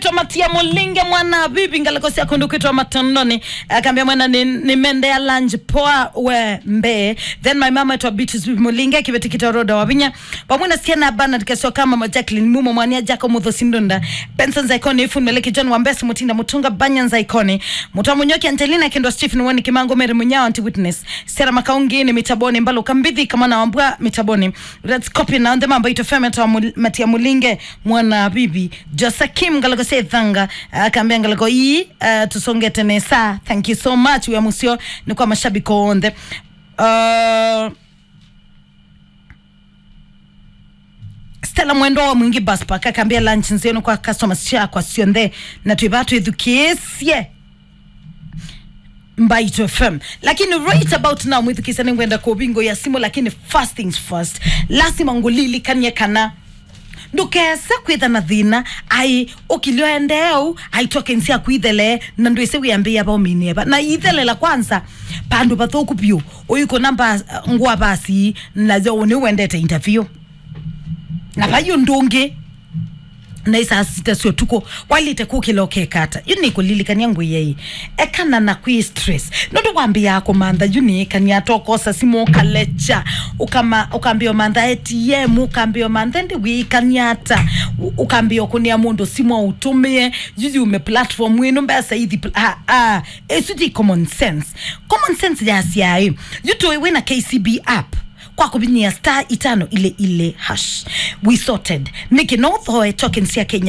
kwitwa matia mulinge mwana bibi ngalekosia kundu kwitwa matondoni akaambia mwana ni, ni mende ya lunch poa we mbe then my mama etwa Beatrice bibi mulinge kivetikita roda wavinya pamwina siena bana dikasio kama ma Jacqueline mumo mwania jako mutho sindunda Benson Zaikoni ifun meleki John Wambesi mutinda mutunga banyan Zaikoni mutwa munyoki Angelina kendo Stephen wani kimango mere munyao anti witness Sera makaungi ni mitaboni mbalo kambithi kama na wambua mitaboni that's copy na ndema ambayo itofema etwa mul, matia mulinge mwana bibi Josakim ngalako se thanga akaambia ngalako hii uh, tusonge tene saa thank you so much we musio ni kwa mashabiki onde uh, Stella mwendo wa mwingi bus park akaambia lunch nzenu kwa customers cha kwa sionde na tuibatu edukiesie Mbaito FM lakini right about now mwithikisani ngwenda kwa ubingo ya simu lakini first things first lazima ngulili kanye kana ndukese kwitha na thina ai ukilioendeu aitoke nsi akwithele na ndwise wiambia ba uminieba na ithelela kwanza pandu bathuku biu uyiko namba ngwa basi nazo uni wendete interview na bayo ndungi na isa sita sio tuko walite kukilo kekata yuni kulilikania ngwe yei ekana na kwi stress nondo kwambia yako manda yuni kania tokosa simo kalecha ukama ukambio manda ATM ukambio manda ndi wi kaniata ukambio kunia mundu simo utumie yuzi ume platform winu mbesa hithi ah ah esuti common sense common sense ya siai yuto wina KCB app kwa kubinyia star itano ile ile hash we sorted niki no thoe tokens ya Kenya